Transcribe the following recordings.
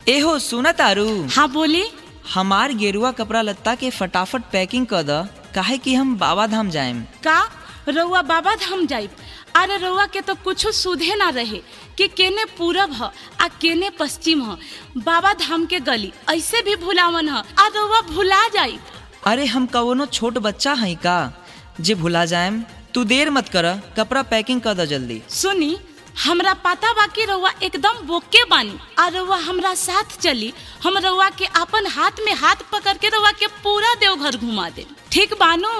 एहो सुना तारू हाँ बोली हमार गेरुआ कपड़ा लत्ता के फटाफट पैकिंग कर द काहे कि हम बाबा धाम जाएम का रउआ बाबा धाम जाइब अरे रउआ के तो कुछ सुधे ना रहे कि केने पूरब ह आ केने पश्चिम ह बाबा धाम के गली ऐसे भी भुलावन ह आ रउआ भुला जाइब अरे हम कवनो छोट बच्चा हई का जे भुला जाएम तू देर मत कर कपड़ा पैकिंग कर द जल्दी सुनी हमरा पता बा कि रउआ एकदम बोके बानी आ रउआ हमरा साथ चली हम रउआ के अपन हाथ में हाथ पकड़ के रउआ के पूरा देवघर घुमा दे ठीक बानू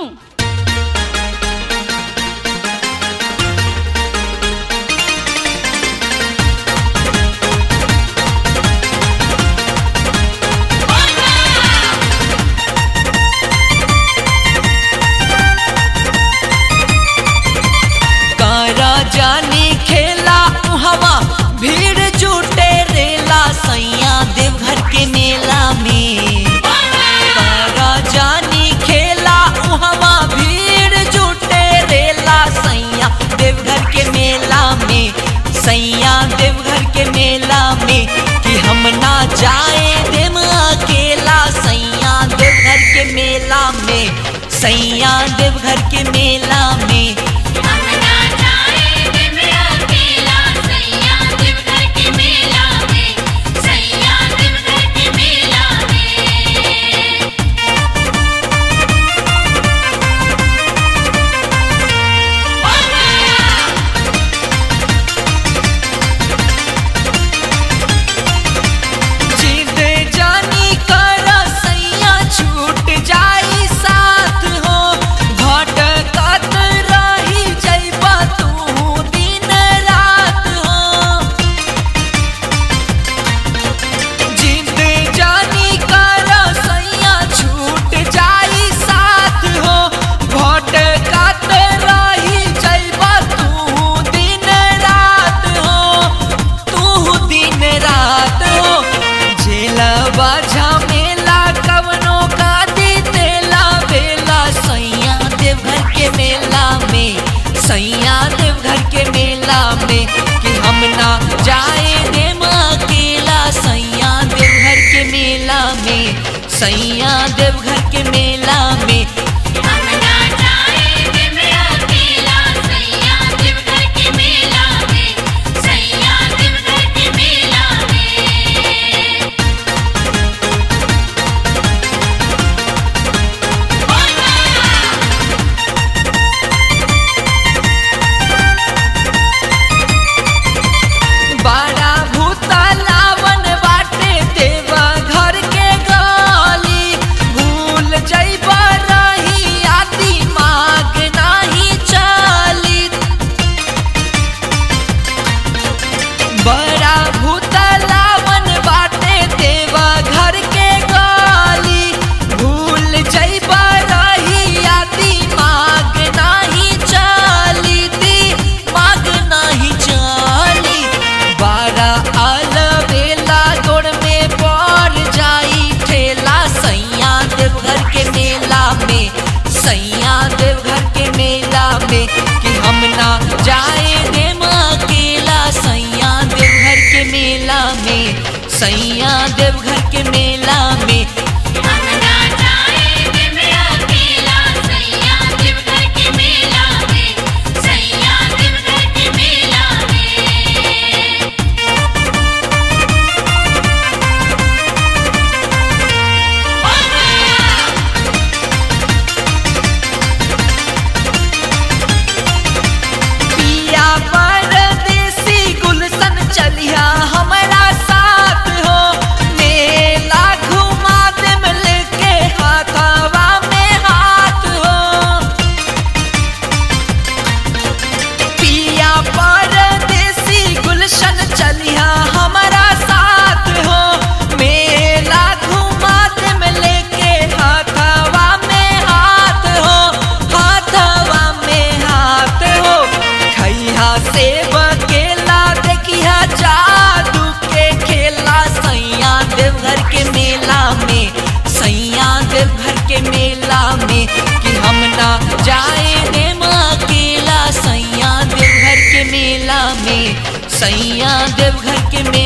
कारा जानी खेला हवा भीड़ जुटे रेला सैया देवघर के मेला में कारा जानी खेला हवा भीड़ जुटे रेला सैया देवघर के मेला में सैया देवघर के मेला में कि हम ना जाए देम अकेला सैया देवघर के मेला में सैया देवघर के मेला में जिद जानी कर सैया छूट जाई साथ हो भटकत रही जइबा तू दिन रात हो जिद जानी कर सैया छूट जाई साथ हो भटकत रही जइबा तू दिन रात हो तू दिन रात हो झेलबा झमेला कवनो का दी तेला बेला सैया देवघर के मेला में सैया देवघर के मेला में कि हम ना जाए देम अकेला सैया देवघर के मेला में सैया देवघर के मेला में बड़ा भूतलावन बाटे देवा घर के गली भूल जइबा रही आदि माग नाही चली बड़ा भूतलावन बाटे देवा घर के गली भूल जइबा रही आदि माग नाही चली दी माग नाही चली बारा अलबेला गोड़ में पड़ जाई ठेला सैया देवघर के मेला में सैया देवघर के मेला में कि हम ना जाए देम अकेला सैया देवघर के मेला में सैया देवघर के मेला में पिया परदेसी गुलशन चलिया हमारा साथ हो मेला घुमा देम लेके हाथवा में हाथ हो पिया परदेसी गुलशन चलिया हमारा साथ हो मेला घुमा देम लेके हाथवा में हाथ हो हाथवा में हाथ हो खैहा से बकेला देखिया जादू के खेला सैया देवघर के मेला में सैया देवघर के मेला में कि हम ना जाए देम अकेला सैया देवघर के मेला में सैया देवघर के मेला